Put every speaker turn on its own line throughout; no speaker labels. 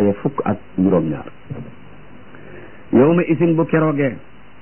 aaya fukk ak juróom-ñaar yow ma isin bu keroogee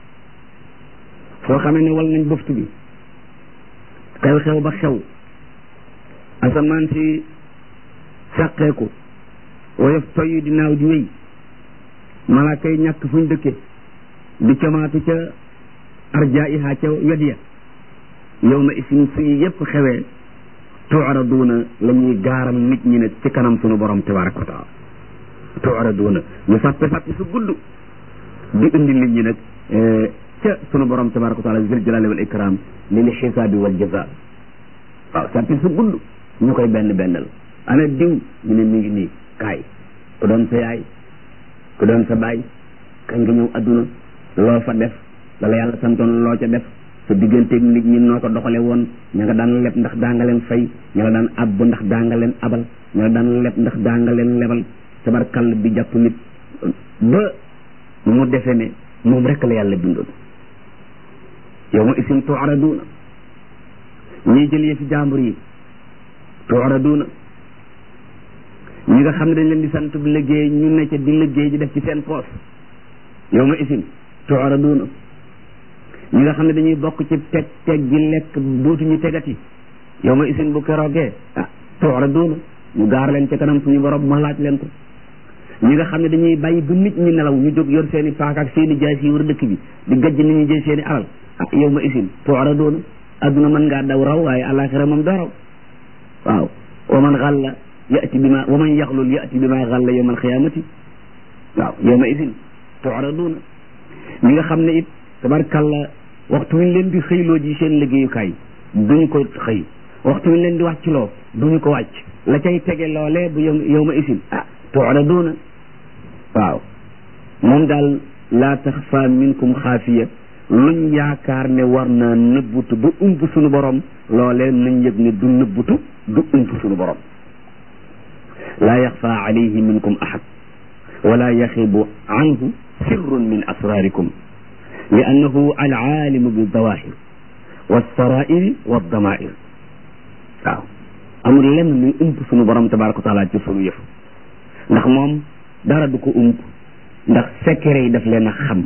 foo xamee ne wal nañ bëftu bi xew-xew ba xew asamaan si sàqeeku woyof toy di naaw di wéy malaaka yi ñàkk fuñ dëkke di comaatu ca arjaiha ca wet ya yow ma isin su yépp xewee tuuraduuna la ñuy gaaral nit ñi ne ci kanam sunu borom tabaraka wa taala tuuraduuna ñu sàppe sàppe su gudd di indi nit ñi nag ca sunu borom tabaraka wa taala zil jalali wal ikram lil xisaabi wal jaza waaw sàppe su gudd ñu koy benn bennal ana diw ñu ne mi ngi nii kaay ku doon sa yaay ku doon sa baay kañ nga ñëw adduna loo fa def lala yàlla santoon loo ca def sa digganteeg nit ñi noo ko doxale woon ña nga daan leb ndax daa nga leen fay ña nga daan abb ndax daa nga leen abal ña nga daan leb ndax daa nga leen lebal tabarkall bi jàpp nit ba mu defe ne moom rek la yàlla bindoon yow ma isim tuaraduuna ñiy jël yëfi jàmbur yi tuaraduuna ñi nga xam ne dañ leen di sant bi liggéey ñu ne ca di liggéey di def ci seen poos yow ma isim tuaraduuna ñi nga xam ne dañuy bokk ci teg teg gi lekk dootuñu tegati yow ma isin bu keroogee ah tuaraduuna ñu gaar leen ca kanam suñu borom ma laaj leen ko ñi nga xam ne dañuy bàyyi ba nit ñi nelaw ñu jóg yor seen i paaka ak seen i jaas yi wër dëkk bi di gajj nit ñi jël seen i alal ah yow ma isin tuaraduuna adduna mën ngaa daw raw waaye alaxira moom doo raw waaw wa man xalla yati bi ma wa man yaxlul yati bi ma xalla yowma alxiyamati waaw yow ma isin tuaraduuna ñi nga xam ne it tabarkalla waxtu wi leen di xëyloo ji seen liggéeyukaay duñu ko xëy waxtu wi leen di wàcc loo duñu ko wàcc la cay tege loolee bu yow ma isin ah tuaraduuna waaw moom daal laa taxfa minkum xaafiya luñ yaakaar ne war naa nëbbutu ba ump suñu borom loolee nañ yëg ne du nëbbutu du ump suñu borom laa yaxfa alayhi minkum ahad wala yaxibu anhu sirrun min asrarikum li annahu alaalimu bi dawahir walsarairi waddamair waaw amul lenn luy ump suñu borom tabaraka wa taala ci suñu yëf ndax moom dara du ko ump ndax secret yi daf leen a xam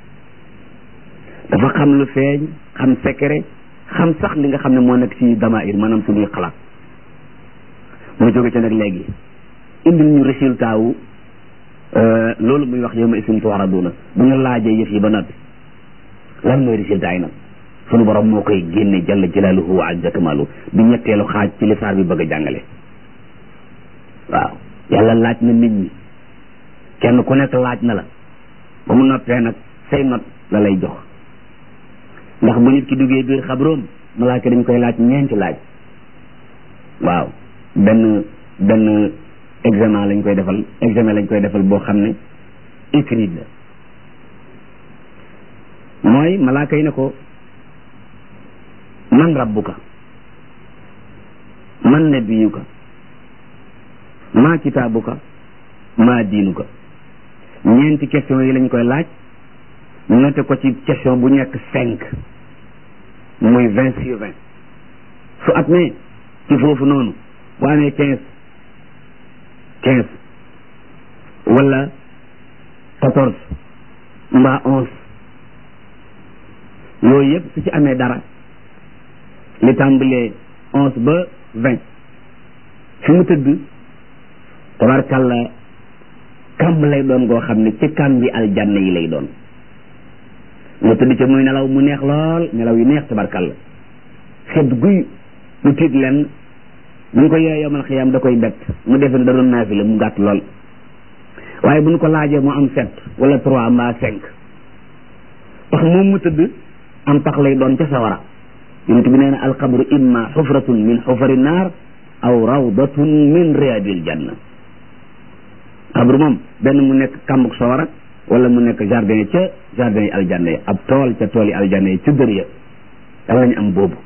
dafa xam lu feeñ xam secret xam sax li nga xam ne moo nekk ci damair maanaam suñuy xalaat mu jóge ca nag léegi indil ñu résultat wu loolu muy wax yow ma isim tuwaraduna bu ñu laajee yëf yi ba noppi lan mooy résultat yi nag sunu borom moo koy génne jalla jalaaluhu wa azza kamaalu bi ñetteelu xaaj ci li saar bi bëgg a jàngale waaw yàlla laaj na nit ñi kenn ku nekk laaj na la ba mu noppee nag say not la lay jox ndax bu nit ki duggee biir xabroom malaaka dañ koy laaj ñeenti laaj waaw benn benn examen lañ koy defal examen lañ koy defal boo xam ne écrit la mooy malaaka yi ne ko man rabbuka man nabiyuka maa kitaabuka maa diinuka ñeenti question yi lañ koy laaj noté ko ci question bu nekk cinq muy vingt sur vingt su at mee ci foofu noonu bu amee quinze quinze wala quatorze mbaa onze yooyu yëpp su ci amee dara li tàmbalee onze ba vingt fi mu tëdd tabarkàlla kàmb lay doon goo xam ne ci kàmb bi aljanna yi lay doon mu tëdd ca muy nelaw mu neex lool nelaw yu neex tabarkàlla xet guy mu tiit leen bu ñu ko yee yomal xiyaam da koy bett mu defe ne da doon naafila mu gàtt lool waaye bu ñu ko laajee mu am sept wala trois mbaa cinq tax moom mu tëdd am tax lay doon ca sawara yonent bi nee na alxabru imma xufratun min xufari naar aw rawdatun min riyaadil janna xabru moom benn mu nekk kàmbuk sawara wala mu nekk jardin ca jardin yi aljanna yi ab tool ca tool yi aljanna yi ca dër ya yàlla ñu am boobu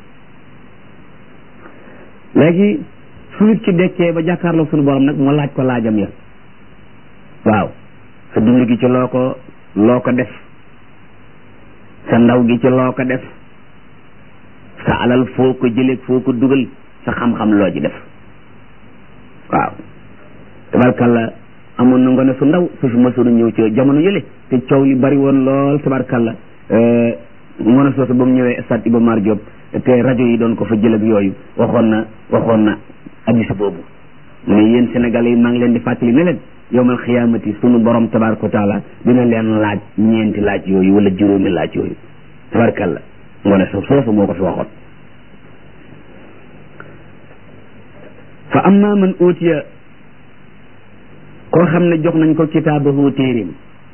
léegi su nit ci dekkee ba jàkkaarloo suñu borom nag mu laaj ko laajam ya waaw sa dund gi ci loo ko loo ko def sa ndaw gi ci loo ko def sa alal foo ko jëlee foo ko dugal sa xam-xam loo ci def waaw tabarkalla amoon na ngone su ndaw su fi mësoon a ñëw ci jamono yële te coow li bari woon lool tabarkalla ngone soosu ba mu ñëwee stade Iba Mar Diop te rajo yi doon ko fa jël ak yooyu waxoon na waxoon na addis boobu mu ne yéen sénégalais yi maa ngi leen di fàttali ne leen yowmal xiyaamati sunu borom tabaraka wa taala dina leen laaj ñeenti laaj yooyu wala juróomi laaj yooyu tabarkalla ngone so soosu moo ko fi waxoon fa amma man utiya koo xam ne jox nañ ko kitaabahu téeréem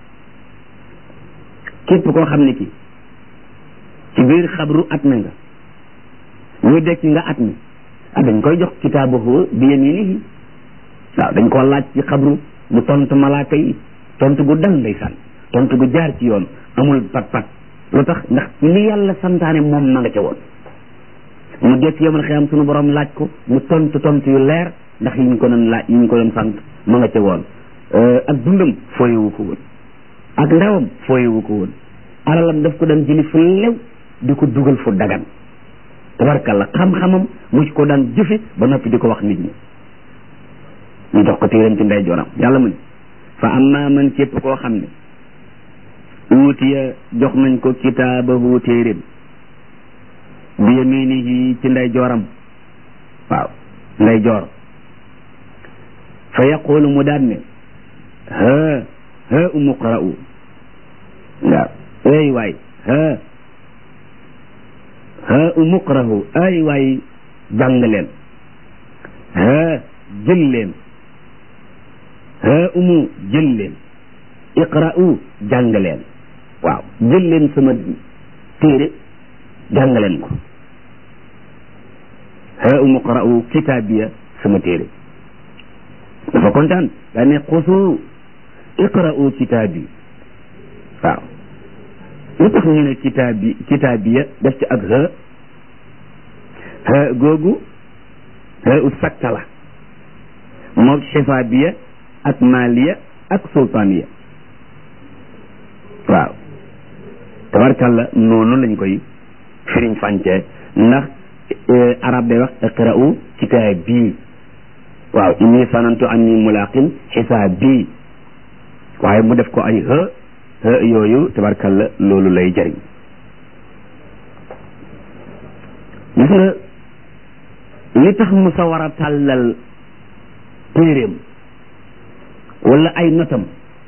képp koo xam ne ki ci biir xabru at na nga ñu dekk nga at mi ah dañ koy jox kitaabahu bi yaminihi waaw dañ koo laaj ci xabru mu tontu malaaka yi tontu gu dal ndeysaan tontu gu jaar ci yoon amul pat pat lu tax ndax li yàlla santaane moom ma nga ca woon mu dekk yomal xiyam sunu borom laaj ko mu tontu tontu yu leer ndax yi ñu ko doon laaj yi ñu ko doon sant ma nga ca woon ak dundam fooyewu ko woon ak ndawam fooyewu ko woon alalam daf ko daan jëli fu lew di ko dugal fu dagan tabarkalla xam-xamam mu ci ko daan jëfe ba noppi di ko wax nit ñi ñu jox ko téeram ci ndey joram yàlla mu ne fa amma man képp koo xam ne uutiya jox nañ ko kitaabahu téeréem bi yaminihi ci ndey jooram waaw ndey joor fa yaqulu mu daan ne ha ha umuqra'u waaw ay waay ha ha umuqra'u ay waay jàng leen ha jël leen ha umu jël leen iqra'u jàng leen waaw jël leen sama téere jàng leen ko ha umu qara'u kitaabiya sama téere dafa kontaan daa ne xusu iqra'u kitaabi waaw lu tax ñu ne kitaabi kitaabiya def ci ak ha ha googu ha u sakka la moog xifaabiya ak maaliya ak sultaaniya waaw tabarkalla noonu lañ koy firiñ fànce ndax arab day wax iqra'u kitaabi waaw inni sanantu anni mulaqin xisaabi waaye mu def ko ay ha ha yooyu tabarkalla loolu lay jëriñ gis nga li tax mu sa war a tàllal téeréem wala ay notam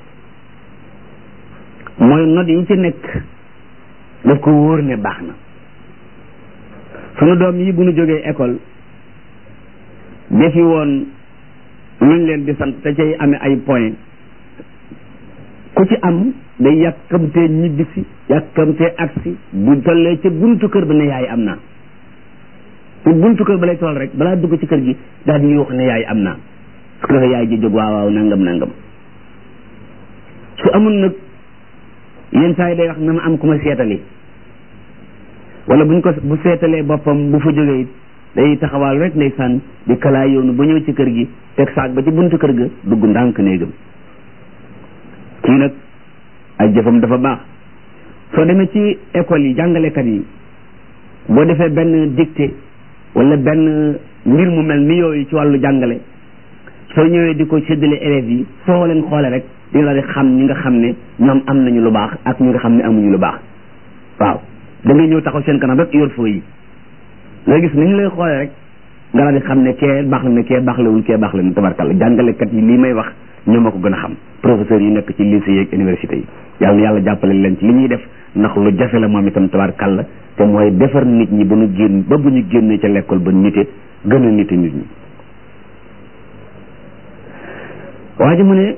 mooy not yi ci nekk daf ko wóor ne baax na sunu doom yi bu nu jógee école defi woon luñ leen di sant te cay amee ay point ku ci am day yàkkamtee ñibbisi yàkkamtee agsi bu tollee ca buntu kër ba ne yaay am naa bu buntu kër ba lay toll rek balaa dugg ci kër gi daal di yuux ne yaay am naa su ko defee yaay ji jóg waaw waaw nangam nangam su amul nag yenn saa yi day wax na ma am ku ma seetali wala buñ ko bu seetalee boppam bu fa jógee it day taxawaal rek ndeysaan di kalaay yoonu ba ñëw ci kër gi teg saak ba ci buntu kër ga dugg ndànk néegam kii nag ay jëfam dafa baax soo demee ci école yi jàngalekat yi boo defee benn dictée wala benn mbir mu mel ni yooyu ci wàllu jàngale soo ñëwee di ko séddale élèves yi soo leen xoole rek dina la di xam ñi nga xam ne ñoom am nañu lu baax ak ñi nga xam ne amuñu lu baax waaw da ngay ñëw taxaw seen kanam rek yor foo yi nga gis ni ñu lay xoolee rek nga la di xam ne kee baax la ne kee baax lawul kee baax la ne tabarkalla jàngalekat yi lii may wax ñoo ma ko gën a xam professeurs yi nekk ci lycée yeeg université yi yàlla na yàlla jàppale leen ci li ñuy def ndax lu jafe la moom itam tabarkalla te mooy defar nit ñi ba ñu génn ba bu ñu génnee ca l'école ba nite gën a nite nit ñi waa ji mu ne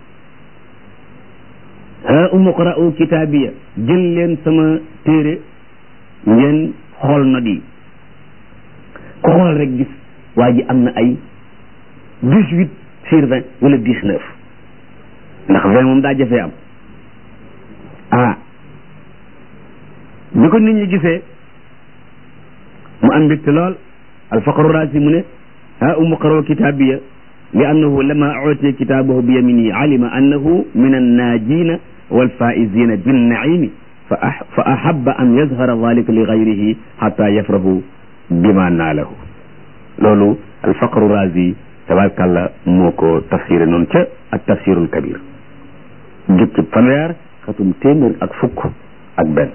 ha umuqra'u kitaabiya jël leen sama téere ngeen xool na di ku xool rek gis waa ji am na ay dix huit sur vingt wala dix neuf ndax vingt moom daa jafee am ah bi ko nit ñi gisee mu am mbégte lool alfaqru raasi mu ne ha umuqra'u kitaabiya li annahu lama utiya kitaabahu bi yaminihi alima annahu min annaajina walfaizina binnaimi fa ahaba an yazhara dalika li gayrihi xata yafrahu bima naalahu loolu alfaqru razi tabarkàlla moo ko tafsiré noonu ca ak tafsirul kabir jukki fanweer xatum téeméer ak fukk ak benn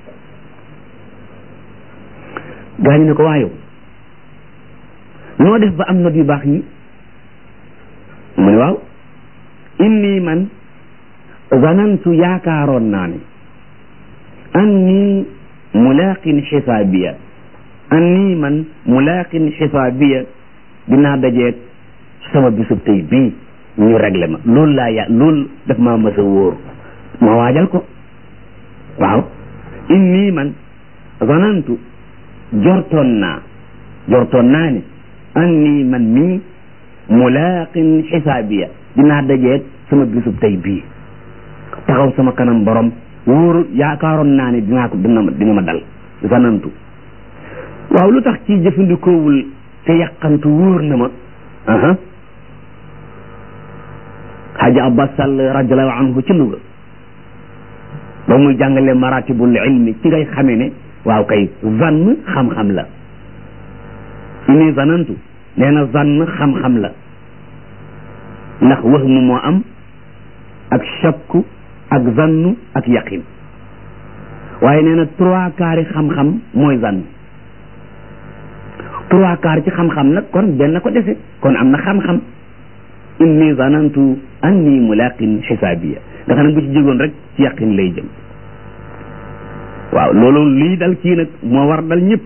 gaa ñu ne ko waayow noo def ba am not yu baax yi mu ne waaw inni man zanantu yaakaaroon naa ne anni mulaqin xisaabiya anni man mulaqin xisaabiya dinaa dajeeg sama bisub tey bii ñu réglé ma loolu laa ya loolu daf maa mës a wóor ma waajal ko waaw inni man zanantu jortoon naa jortoon naa ne anni man mii mulaqin xisaabiya dinaa dajeeg sama bisub tey bii taxaw sama kanam borom wóoru yaakaaroon naa ne dinaa ko dina ma dina ma dal zanantu waaw lu tax ci jëfandikoowul te yàqantu wóor na ma aha Haji Abbas Sall radiallahu anhu ci Louga ba muy jàngale maratibul ilmi ci ngay xamee ne waaw kay zann xam-xam la ini zanantu nee na zann xam-xam la ndax wahmu moo am ak shakku ak zannu ak yaqin waaye nee na trois quarts yi xam-xam mooy zann trois quarts ci xam-xam nag kon benn ko dese kon am na xam-xam inni zanantu anni mulaqin xisaabiya nga xam ne bu ci jógoon rek ci yaqin lay jëm waaw loolu lii dal kii nag moo war dal ñëpp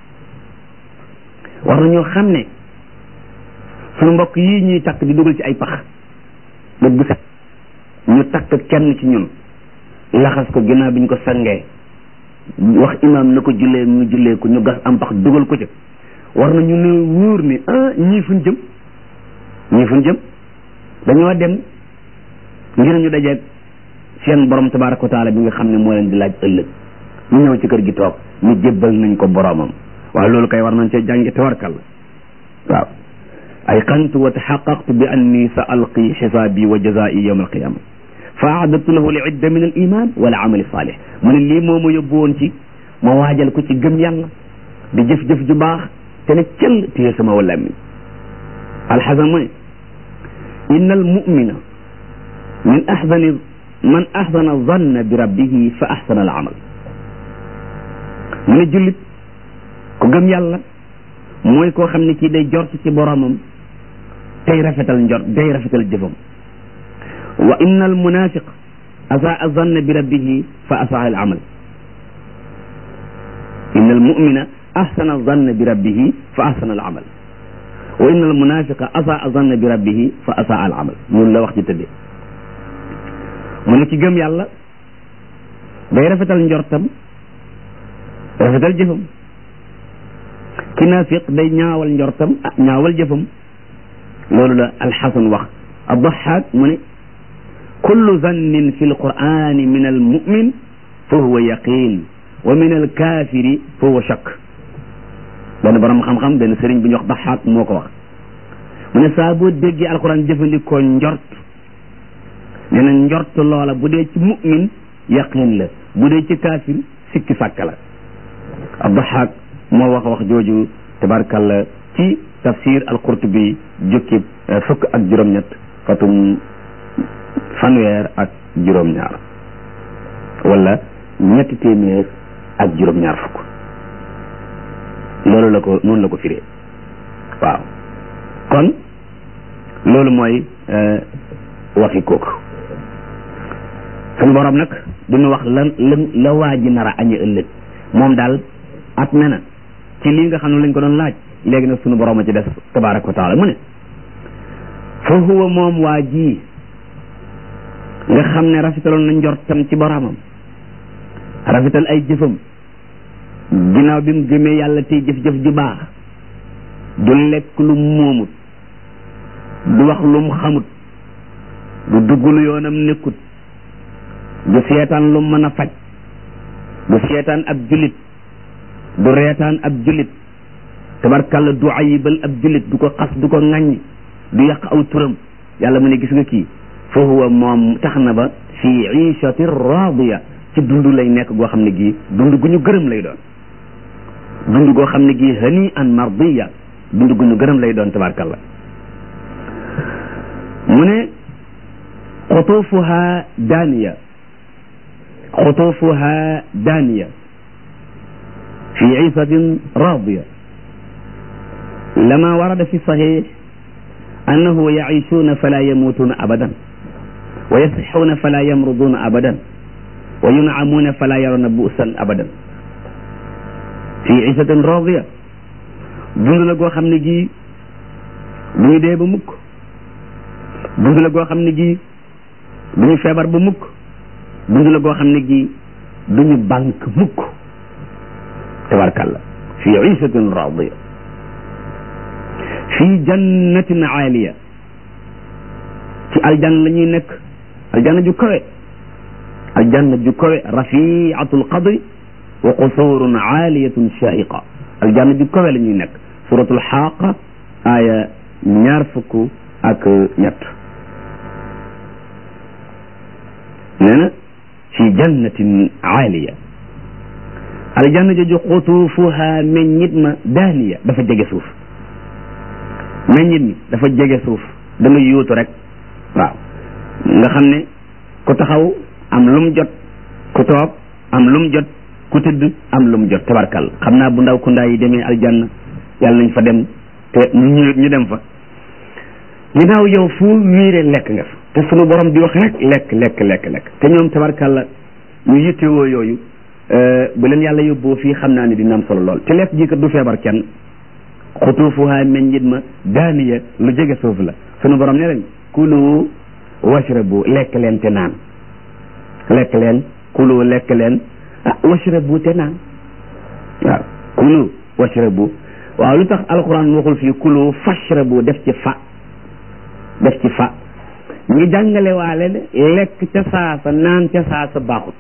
war nañoo xam ne suñu mbokk yii ñuy takk di dugal ci ay pax bët bu set ñu takk kenn ci ñun laxas ko ginnaaw bi ñu ko sangee wax imaam na ko jullee ñu jullee ko ñu gas am pax dugal ko ca war nañu ne wóor ne ah ñii fuñ jëm ñii fuñ jëm dañoo dem ngir ñu dajeeg seen borom tabaraka wa taala bi nga xam ne moo leen di laaj ëllëg ñu ñëw ci kër gi toog ñu jébbal nañ ko boromam waaw loolu kay war nañ cee jàngi tawarkal waaw ay qantu wa taxaqaqtu bi anni sa alqi xisaabi wa jazaa'i yawma alqiyama fa aadatu lahu li idda min al iman wal amali salih mu ne lii moo ma yóbbu woon ci ma waajal ko ci gëm yàlla di jëf-jëf ju baax te ne cell téye sama wala mi alxasan mu ne inna al mumina min axsani man axsana zanna bi rabbihi fa axsana al amal mu ne jullit ku gëm yàlla mooy koo xam ne kii day jort ci boromam tey rafetal njort day rafetal jëfam wa inna al munafiq asaa zanna bi rabbihi fa asaa al amal inna al mumina ahsana zanna bi rabbihi fa ahsana al amal wa inna al munafiqa asaa zanna bi rabbihi fa asaa al amal noonu la wax ci tëddee mu ne ci gëm yàlla day rafetal njortam rafetal jëfam ki naafiq day ñaawal njortam ah ñaawal jëfam loolu la alxasan wax addaxaak mu ne kullu zannin fi alqurani min almumin fa huwa yaqin wa min alkafiri fa huwa shakk benn borom xam-xam benn sëriñ bu ñuy wax daxaak moo ko wax mu ne saa boo déggee alquran jëfandikoo njort nee na njort loola bu dee ci mumin yaqin la bu dee ci kaafir sikki sàkk la addaxaak moo wax wax jooju tabarkalla ci tafsir al-Qurtubi jukki fukk ak juróom-ñett fatum fanweer ak juróom-ñaar wala ñetti téeméer ak juróom-ñaar fukk loolu la ko noonu la ko firee waaw kon loolu mooy waxi kooku suñu borom nag duñu wax lan lan la waa ji nar a añe ëllëg moom daal at me na ci lii nga xam ne lañ ko doon laaj léegi nag sunu borom a ci des tabaraka wa taala mu ne fa huwa moom waa ji nga xam ne rafetaloon na njortam ci boromam rafetal ay jëfam ginnaaw bi mu gëmee yàlla tey jëf-jëf ju baax du lekk lu moomut du wax lu mu xamut du dugg lu yoonam nekkut du seetaan lu mën a faj du seetaan ab julit du reetaan ab julit tabarkalla du ayibal ab julit du ko xas du ko ŋaññ du yàq aw turam yàlla mu ne gis nga kii fa huwa moom tax na ba fi iishati raadiya ci dund lay nekk goo xam ne gii dund gu ñu gërëm lay doon dund goo xam ne gii hani an mardiya dund gu ñu gërëm lay doon tabarkalla mu ne xutuufuha daaniya xutuufuha daaniya fi ciisatin raadiya lama warada fi saxiix annahu yaciishuuna fala yamuutuuna abadan wa yasixuuna fala yamruduuna abadan wa yuncamuuna fala yarawna bu'san abadan fi ciisatin raadiya dund la goo xam ne gii du ñu dee ba mukk dund la goo xam ne gii du ñu feebar ba mukk dund la goo xam ne gii du ñu bànk mukk tabarkalla fi iisatin raadiya fi jannatin aaliya ci aljanna la ñuy nekk aljanna ju kawe aljanna ju kawe rafiatul qadri wa qusurun aaliyatun shaiqa aljanna ju kawe la ñuy nekk suratul xaaqa aaya ñaar fukk ak ñett nee na fi jannatin aaliya aljanna jooju xutuufuha meññit ma daaniya dafa jege suuf meññit mi dafa jege suuf da nga yóotu rek waaw nga xam ne ku taxaw am lum jot ku toog am lum jot ku tëdd am lum jot tabarkal xam naa bu ndaw ku ndaa yi demee aljanna yàlla nañ fa dem te ñu ñu dem fa ginnaaw yow fu wiire lekk nga fa te sunu borom di wax rek lekk lekk lekk lekk te ñoom tabarkalla ñu yittewoo yooyu bu leen yàlla yóbboo fii xam naa ne dina am solo lool te lekk ji kat du feebar kenn xutuufuha meññit ma daaniya lu jege suuf la sunu borom ne leen kulu washrabu lekk leen te naan lekk leen kulu lekk leen ah washrabu te naan waaw kulu washrabu waaw lu tax alquran waxul fii kulu fashrabu def ci fa def ci fa ñu jàngale waale ne lekk ca saasa naan ca saasa baaxut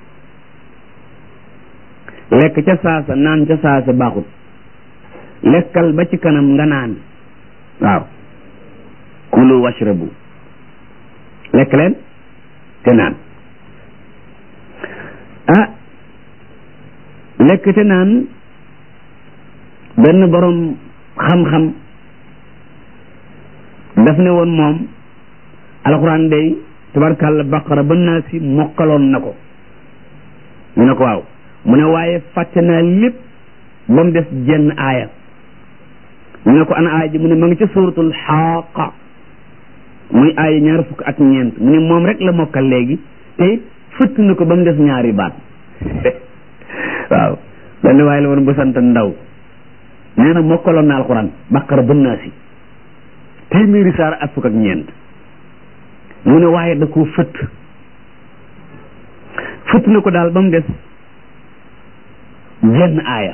lekk ca saasa naan ca saasa baaxut lekkal ba ci kanam nga naan waaw kulu washrabu lekk leen te naan ah lekk te naan benn borom xam-xam daf ne woon moom alxuraan day tabarkàlla baqara ba naa si mokkaloon na ko ñu ne ko waaw mu ne waaye fàtte naa lépp ba mu des jenn aaya ñu ne ko ana aaya ji mu ne ma ngi ca suuratul xaaqa muy aaya ñaar fukk ak ñeent mu ne moom rek la mokkal léegi te it fëtt na ko ba mu des ñaari baat waaw benn waaye la woon bu sant ndaw nee na mokkaloon na alxuraan baqara ba naa si téeméeri saar ak fukk ak ñeent mu ne waaye da koo fëtt fëtt na ko daal ba mu des jenn aaya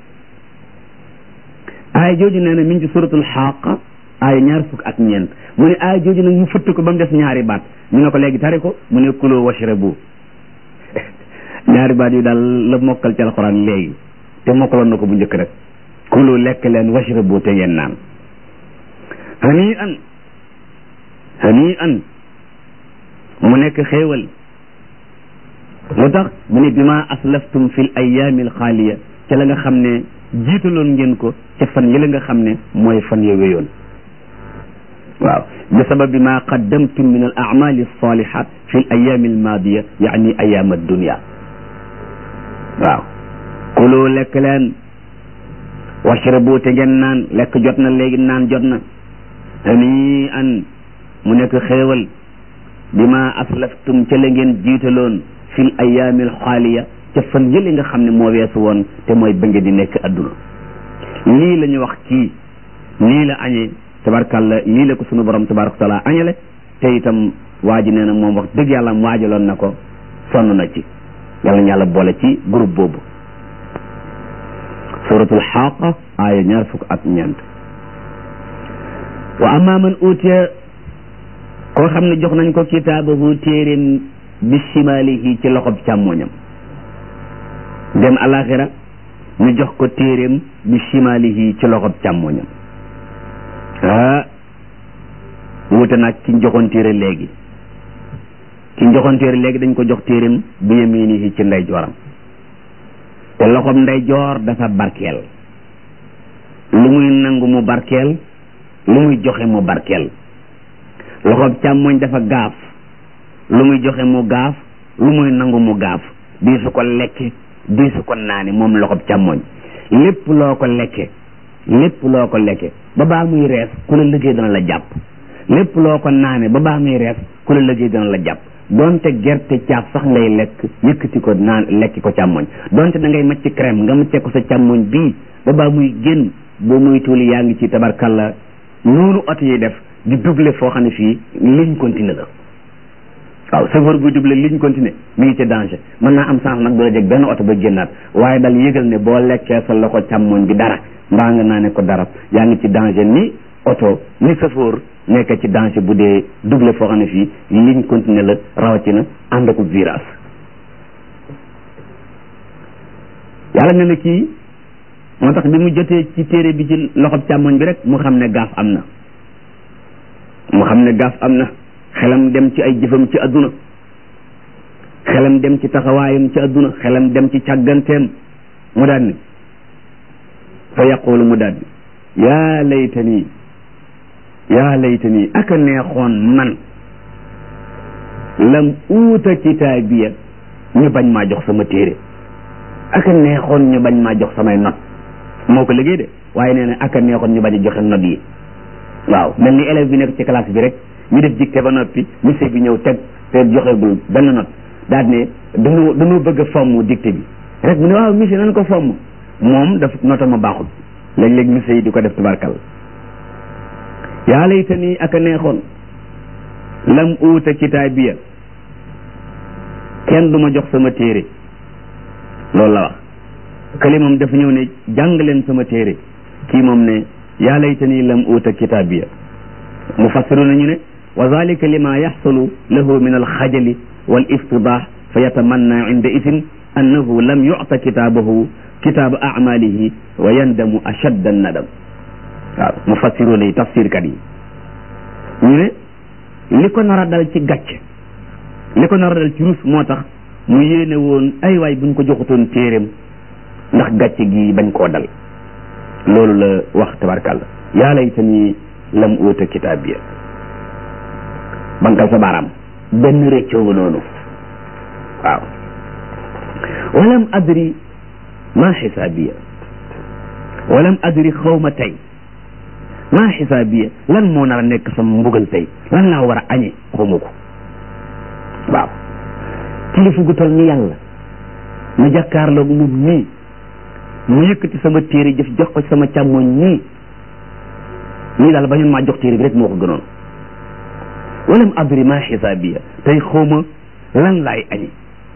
aaya jooju nee na mi ngi ci suratul xaaqa aaya ñaar fukk ak ñeent mu ne aaya jooju nag mu fëtt ko ba mu des ñaari baat ñu ne ko léegi tari ko mu ne kuloo washrabu ñaari baat yu daal la mokkal ci alxuraan léegi te mokkaloon na ko bu njëkk rek kuloo lekk leen washrabu te ngeen naan hani an hani an mu nekk xéewal lu tax mu ne bi ma aslaftum fi l ayaami alxaaliya ca la nga xam ne jiitaloon ngeen ko ca fan yi la nga xam ne mooy fan ya wéyoon waaw bi sababi ma qaddamtum min al amali alsalihat fi l ayaami almaadiya yaani ayaam addunia waaw kuloo lekk leen washrabu te ngeen naan lekk jot na léegi naan jot na hani an mu nekk xéewal bi ma aslaftum ca la ngeen jiitaloon fil ayaamil xaaliya ca fan yële nga xam ne moo weesu woon te mooy ba ngeen di nekk adduna lii la ñu wax kii lii la añee tabarkàlla lii la ko sunu borom tabaraka wa taala añale te itam waa ji nee na moom wax dëgg yàlla waajaloon na ko sonn na ci yàlla ñu yàlla boole ci groupe boobu suratul xaaqa aaya ñaar fukk ak ñeent wa amma man utiya koo xam ne jox nañ ko kitaabahu téeréem bi shimaalihi ci loxob càmmoñam dem alaxira ñu jox ko téeréem bi shimaalihi ci loxob càmmoñam ah wuute nag ki joxoon téere léegi ki joxoon téere léegi dañ ko jox téeréem bi yaminihi ci ndeyjooram te loxob ndeyjoor dafa barkeel lu muy nangu mu barkeel lu muy joxe mu barkeel loxob càmmoñ dafa gaaf lu muy joxe mu gaaf lu muy nangu mu gaaf di su ko lekke di su ko naane moom loxob càmmoñ lépp loo ko lekke lépp loo ko lekke ba baa muy rees ku la liggéey dana la jàpp lépp loo ko naane ba baa muy rees ku la liggéey dana la jàpp donte gerte caaf sax ngay lekk yëkkati ko naan lekki ko càmmoñ donte da ngay macc crème nga macce ko sa càmmoñ bii ba baa muy génn boo muy tuuli yaa ngi ci tabarkalla noonu oto yi def di double foo xam ne fii ligne continue la waaw chauffeur buy double ligne continue mi ngi ci danger mën naa am chance nag du la jeg benn oto ba génnaat waaye dal yëgal ne boo lekkee sa loxo càmmoñ bi dara mbaa nga naa ne ko dara yaa ngi ci danger ni oto ni chauffeur nekk ci danger bu dee double foo xam ne fii ligne continue la rawatina ànd ak virage yàlla ne na kii moo tax bi mu jotee ci téere bi ci loxob càmmoñ bi rek mu xam ne gaaf am na mu xam ne gaaf am na xelam dem ci ay jëfam ci adduna xelam dem ci taxawaayam ci adduna xelam dem ci càgganteem mu daal ni fa yaqulu mu daal ni yaa laytani yaa laytani aka neexoon man lam uuta kitaabiya ñu bañ maa jox sama téere aka neexoon ñu bañ maa jox samay not moo ko liggéey de waaye nee na aka neexoon ñu bañ a joxe not yi waaw mel ni élève bi nekk ci classe bi rek ñu def dicté ba noppi monsieur bi ñëw teg te joxegul benn not daal ne dañoo dañoo bëgg a fomm dicté bi rek mu ne waaw monsieur nan ko fomm moom daf nota ma baaxul léeg-léeg monsieur yi di ko def tubarkal yaa laytani aka neexoon lam uuta kitaabiya kenn du ma jox sama téere loolu la wax këli moom dafa ñëw ne jàng leen sama téere kii moom ne yaa laytani lam uuta kitaabiya mufassiru nañu ne wa zalika lima yaxsulu lahu min alxajali wal iftidah fa yatamanna inda isin annahu lam yucta kitaabahu kitaaba acmalihi wa yandamu ashadda nadam waaw mufassiru yi tafsirkat yi ñu ne li ko nar a dal ci gàcc li ko nar a dal ci rus moo tax mu yéene woon ay waay buñ ko joxutoon téeréem ndax gàcce gi bañ koo dal loolu la wax tabarkàlla yaa laytani lam uuta kitaabiya bankal sa baaraam benn réccoo noonu waaw walam adri ma xisaabiya walam adri xawma tey ma xisaabiya lan moo nar a nekk sama mbugal tey lan laa war a añe xawma ko waaw kilifa gu tol ni yàlla ma jàkkaarloog moom nii mu yëkkati sama téere jëf jox ko sama càmmoñ nii nii daal bañoon maa jox téere bi rek moo ko gënoon walam adri ma xisaabiya tey xawma lan laay añi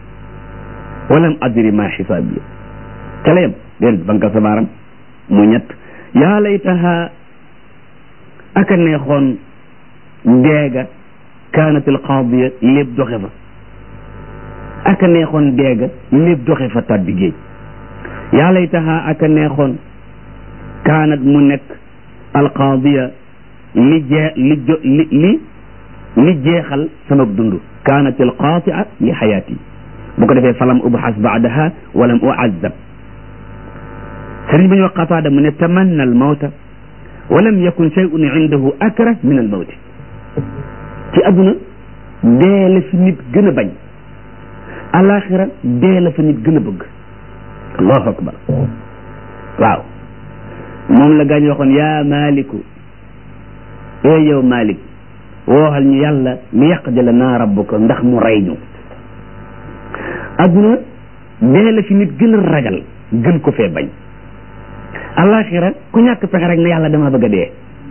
walam adri ma xisaabiya ca la yem déedéet banka sa baaram mu ñett yaa laytaha aka neexoon deega kaanat al qaadiya lépp doxe fa aka neexoon deega lépp doxe fa tàbbi géej yaa laytaha aka neexoon kaanat mu nekk alqaadiya li jee li jo li li li jeexal sama dund kaanat alqaatia li xayaati bu ko defee falam ubxas baadaha walam uazab sëriñ bi ñu wax qataada mu ne tamanna almawta walam yakun shay'un indahu akra min almawti ci adduna dee la fi nit gën a bañ alaxira dee la fa nit gën a bëgg allahu akbar waaw moom la gaañ waxoon yaa maliku ee yow malik wooxal ñu yàlla li yaqdila naa rabbuka ndax mu rey ñu adduna dee la fi nit gën a ragal gën ko fee bañ alaxira ku ñàkk pexe rek ne yàlla dama bëgg a dee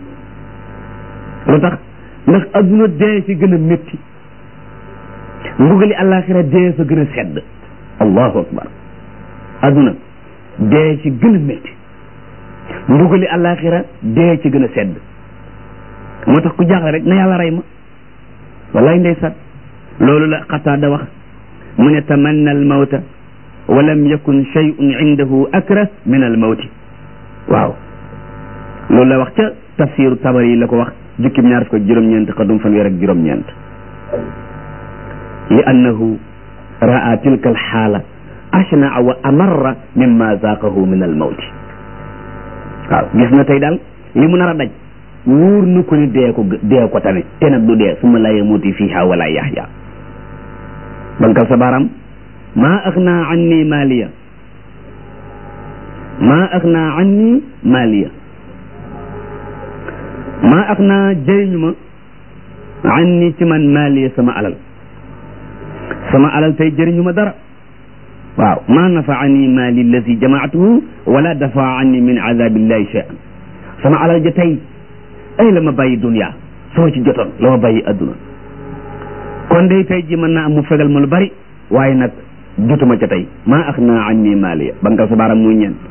lu tax ndax adduna dee fi gën a métti mbugali alaxira dee fa gën a sedd allahu akbar adduna dee ci gën a métti mbugali alaxira dee ci gën a sedd moo tax ku jaaxle rek na yàlla rey ma wallaay ndeysaan loolu la xataada wax mu ne tamanna al mawta wa lam yakun shay'un indahu akra min al mawti waaw loolu la wax ca tafsiru tabari yi la ko wax jukkim ñaar fukk ak juróom-ñeent xadum fanweer ak juróom-ñeent li annahu raa tilka al xaala ashnaa wa amarra mimma zaaqahu min al mawti waaw gis na tey daal li mu nar a daj wóor na ko ni dee ko dee ko tane te nag du dee su ma la yamuuti fiiha wala yaxya bankal sa baaraam maa axnaa anni maaliya maa axnaa anni maaliya maa axnaa jëriñu ma anni ci man maaliya sama alal sama alal tey jëriñu ma dara waaw maa nafaani maali allazi jamaatuhu wala dafa anni min azabillahi shay'an sama alal ja tey ay la ma bàyyi dunya soo ci jotoon la ma bàyyi adduna kon day tey ji mën naa am mu fegal ma lu bari waaye nag jotuma ca tey maa axnaa anni maaliya bankal sa baaram muy ñeent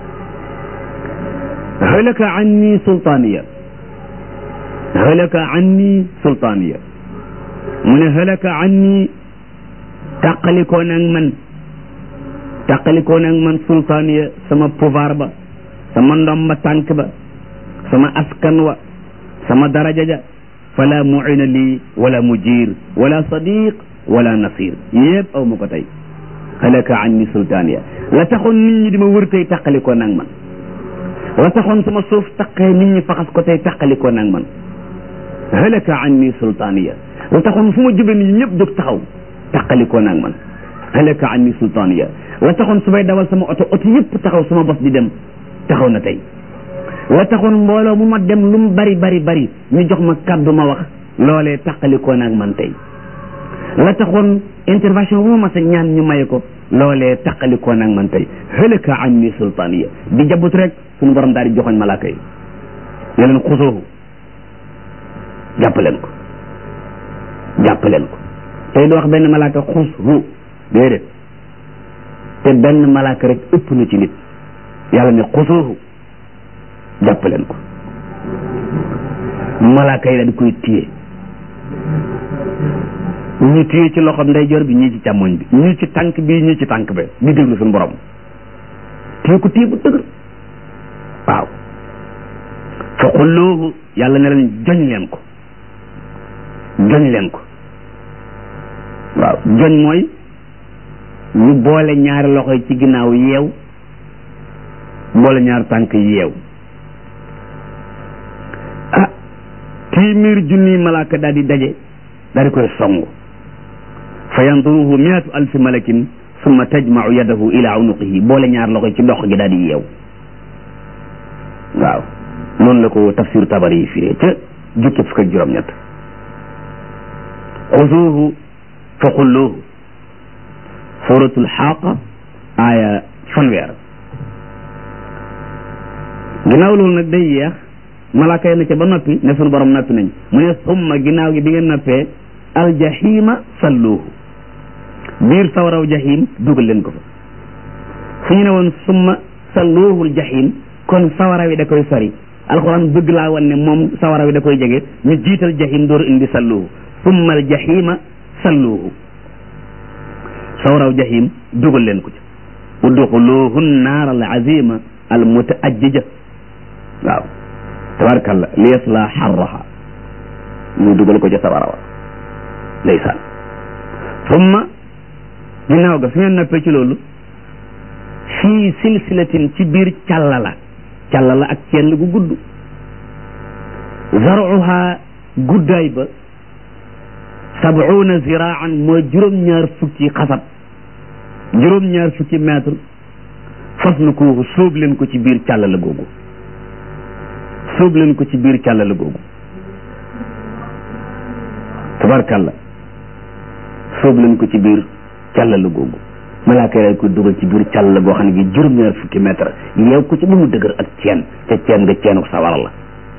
halaka anni sultaaniya halaka anni sultaaniya mu ne halaka anni tàqalikoo nag man tàqalikoo nag man sultaaniya sama pouvoir ba sama ndomba tànk ba sama askan wa sama daraja ja fala muina lii wala mujir wala sadiq wala nasir yëpp aw ma ko tey halaka anni sultaaniya la taxoon nit ñi di ma wër tey tàqalikoo nag man la taxoon sama suuf taqee nit ñi faxas ko tey tàqalikoo nag man halaka anni sultaaniya la taxoon fu ma jubee nit ñi ñëpp jóg taxaw tàqalikoo nag man halaka anni sultaaniya la taxoon su may dawal sama oto oto yëpp taxaw sama bos di dem taxaw na tey la taxoon mbooloo mu ma dem lu mu bari bari bari ñu jox ma kàddu ma wax loolee tàqalikoo nag man tey la taxoon intervention bu ma mas a ñaan ñu maye ko loolee tàqalikoo nag man tey halaka anni sultaaniya di jabut rek suñu borom daal di joxoñ malaaka yi ne leen xusoohu jàppaleen ko jàppaleen ko tey du wax benn malaaka xus hu déedéet te benn malaaka rek ëpp na ci nit yàlla ne xusoohu jàppaleen ko malaaka yi daal di koy téye ñu téye ci loxo ndeyjoor bi ñii ci càmmoñ bi ñii ci tànk bi ñii ci tànk bi di déglu suñu borom téye ko téye bu dëgër waaw fa xulloohu yàlla ne leen joñ leen ko joñ leen ko waaw joñ mooy ñu boole ñaari loxo yi ci ginnaaw yeew boole ñaari tànk yi yeew ah téeméer junniy malaaka daal di daje daal di koy songu fa yanduruhu miatu alfi malakin summa tajmau yadahu ila unuqihi boole ñaari loxo yi ci dox gi daal di yeew waaw noonu la ko tafsir tabari yi firee ca jukki fukk ak juróom-ñett xuzuuhu fa xulluuhu suratul xaaqa aaya fanweer ginnaaw loolu nag day yeex malaaka yi na ca ba noppi ne sunu borom noppi nañ mu ne summa ginnaaw gi bi ngeen noppee aljahima salluuhu biir sawaraw jahim dugal leen ko fa su ñu ne woon summa salluuhul jahim kon sawara wi da koy sori alxuraan bëgg laa wan ne moom sawara wi da koy jege ñu jiital jahim door indi salluuhu summa al jahima salluuhu sawaraw jahim dugal leen ko ci udxuluhu naar al azima al mutaajjija waaw tabarakallah li yasla xarraha ñu dugal ko ca sawara wa ndeysaan summa ginnaaw ga su ngeen noppee ci loolu fii silsilatin ci biir càllala càllala ak cenn gu gudd zaruha guddaay ba sabuuna ziraan mooy juróom-ñaar fukki xasab juróom-ñaar fukki mètre fas na ko sóob leen ko ci biir càllala googu sóob leen ko ci biir càllala googu tabarkàlla sóob leen ko ci biir càllala googu malaaka yi ko dugal ci biir càllala goo xam ne gi juróom-ñaar fukki mètre yeew ko ci ba mu dëgër ak ceen te ceen nga ceenu sawara la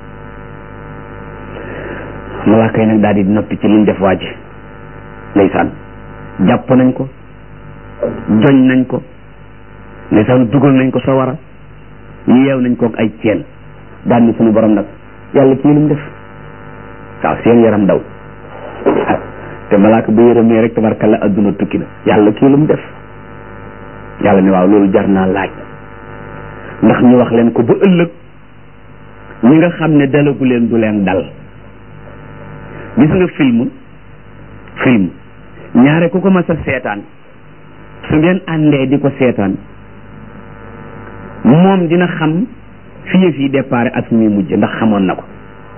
malaaka yi nag daal di noppi ci liñ def waaj ndeysaan jàpp nañ ko joñ nañ ko ndeysaan dugal nañ ko sawara yeew nañ ko ak ay ceen daal ni suñu borom nag yàlla kii lu mu def waaw seen yaram daw te malaaka bu yërëmee rek tabarkalla adduna tukki na yàlla kii lu mu def yàlla ne waaw loolu jar naa laaj ndax ñu wax leen ko ba ëllëg ñi nga xam ne dalagu leen du leen dal gis nga film film ñaare ku ko mas a seetaan su ngeen àndee di ko seetaan moom dina xam fi yëf yi départ ak fi muy mujj ndax xamoon na ko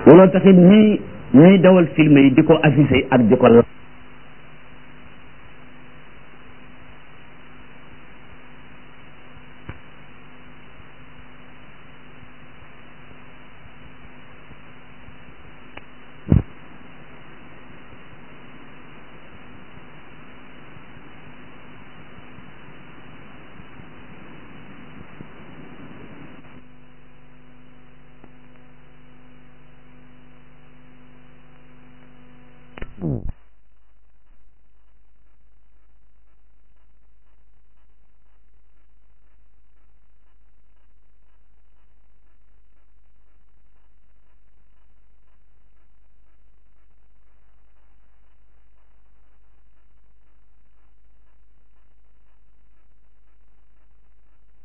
looloo taxit ñii ñii dawal film yi di ko affiché ak di ko